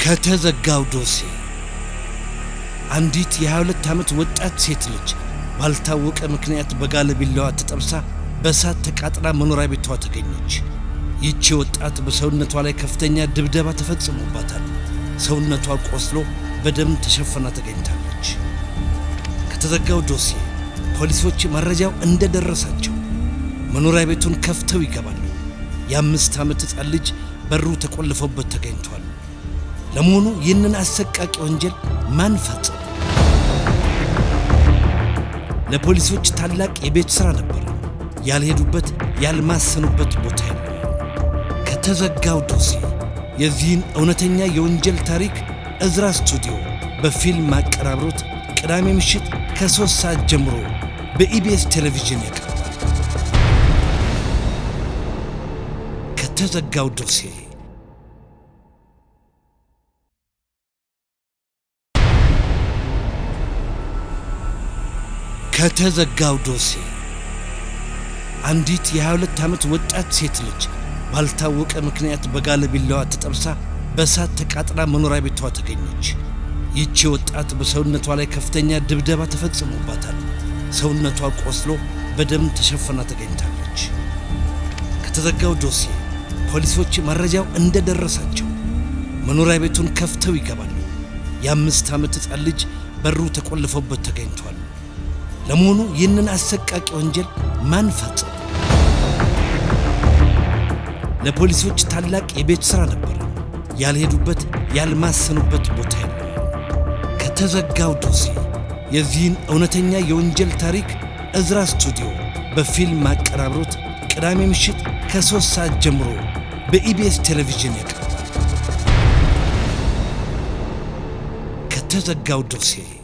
ከተዘጋው ዶሴ አንዲት የ22 ዓመት ወጣት ሴት ልጅ ባልታወቀ ምክንያት በጋለ ቢላዋ ተጠብሳ በእሳት ተቃጥላ መኖሪያ ቤቷ ተገኘች። ይቺ ወጣት በሰውነቷ ላይ ከፍተኛ ድብደባ ተፈጽሞባታል። ሰውነቷ ቆስሎ በደም ተሸፍና ተገኝታለች። ከተዘጋው ዶሴ ፖሊሶች መረጃው እንደደረሳቸው መኖሪያ ቤቱን ከፍተው ይገባሉ። የአምስት ዓመት ሕፃን ልጅ በሩ ተቆልፎበት ተገኝቷል። ለመሆኑ ይህንን አሰቃቂ ወንጀል ማን ፈጸመ? ለፖሊሶች ታላቅ የቤት ሥራ ነበር። ያልሄዱበት ያልማሰኑበት ቦታ የለም። ከተዘጋው ዶሴ የዚህን እውነተኛ የወንጀል ታሪክ እዝራ ስቱዲዮ በፊልም አቀራብሮት ቅዳሜ ምሽት ከሦስት ሰዓት ጀምሮ በኢቢኤስ ቴሌቪዥን ያቀርባል። ከተዘጋው ዶሴ ከተዘጋው ዶሴ አንዲት የ22 ዓመት ወጣት ሴት ልጅ ባልታወቀ ምክንያት በጋለ ቢላዋ ተጠብሳ በእሳት ተቃጥላ መኖሪያ ቤቷ ተገኘች። ይቺ ወጣት በሰውነቷ ላይ ከፍተኛ ድብደባ ተፈጽሞባታል። ሰውነቷ ቆስሎ በደም ተሸፍና ተገኝታለች። ከተዘጋው ዶሴ ፖሊሶች መረጃው እንደደረሳቸው መኖሪያ ቤቱን ከፍተው ይገባሉ። የአምስት ዓመት ሕፃን ልጅ በሩ ተቆልፎበት ተገኝቷል። ለመሆኑ ይህንን አሰቃቂ ወንጀል ማን ፈጸመ? ለፖሊሶች ታላቅ የቤት ሥራ ነበር። ያልሄዱበት ያልማሰኑበት ቦታ የለም። ከተዘጋው ዶሴ የዚህን እውነተኛ የወንጀል ታሪክ እዝራ ስቱዲዮ በፊልም አቀራብሮት ቅዳሜ ምሽት ከሦስት ሰዓት ጀምሮ በኢቢኤስ ቴሌቪዥን ያቀርባል። ከተዘጋው ዶሴ